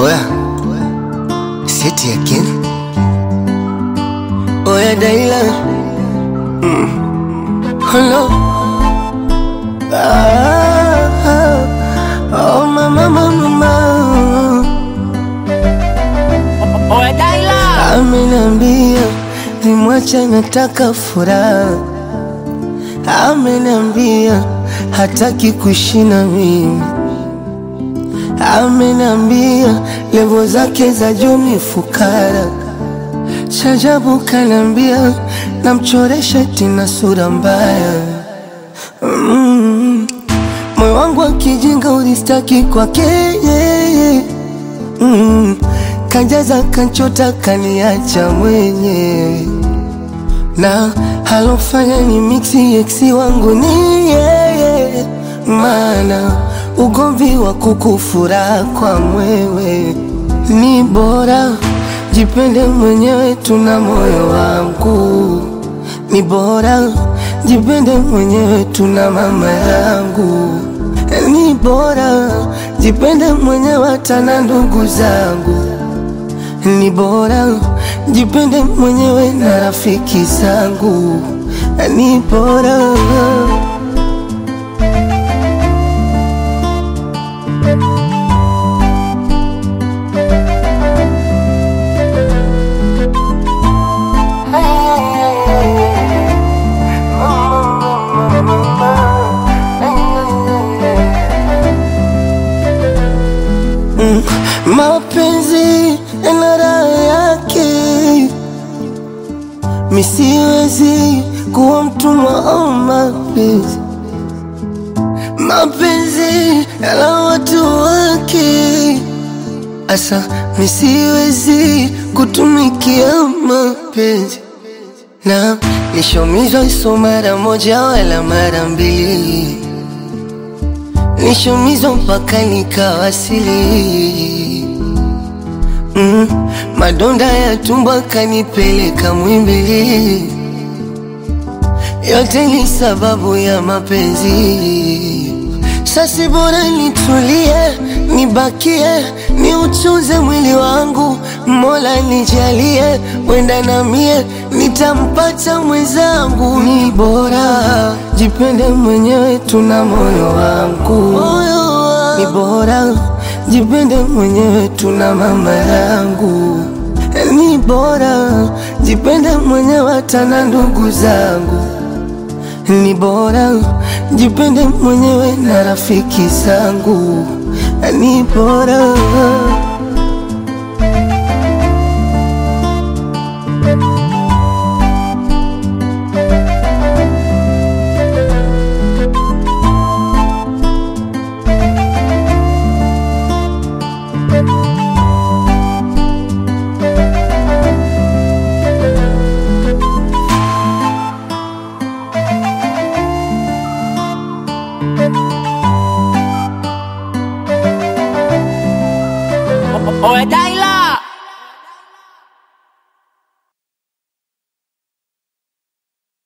Oya, say it again. Oya, Daila. Mm. Hello. Ah, ah, oh, mama, mama, mama. Oya Daila, Ameniambia nimwache, nataka furaha. Ameniambia hataki kuishi na mimi. Ameniambia levo zake za juu ni fukara. Shajabu kaniambia namchoresha tina sura mbaya. Mm. Moyo wangu akijinga ulistaki kwake yeye. Mm. Kanjaza kanchota kaniacha mwenyewe na halofanya ni mixi eksi wangu ni yeye, maana ugomvi wa kukufura kwa mwewe ni bora jipende mwenyewe, tuna moyo wangu ni bora jipende mwenyewe, tuna mama yangu ni bora jipende mwenyewe, hata na ndugu zangu ni bora jipende mwenyewe na rafiki zangu, ni bora Mm, mapenzi yana raha yake, misiwezi kuwa mtumwa wa mapenzi. Mapenzi yana watu wake, asa misiwezi kutumikia mapenzi na nishomizwa iso mara moja wala mara mbili nishumizwa mpaka nikawasili. Mm, madonda ya tumbo kanipeleka Mwimbili, yote ni sababu ya mapenzi. Sasi bora nitulie, nibakie, niuchuze mwili wangu, Mola nijalie, wenda na mie nitampata mwenzangu. Ni bora jipende mwenyewe, tuna moyo wangu, ni bora jipende mwenyewe, tuna mama yangu, ni bora jipende mwenyewe, hata na ndugu zangu ni bora jipende mwenyewe na rafiki zangu, ni bora Oya Daila.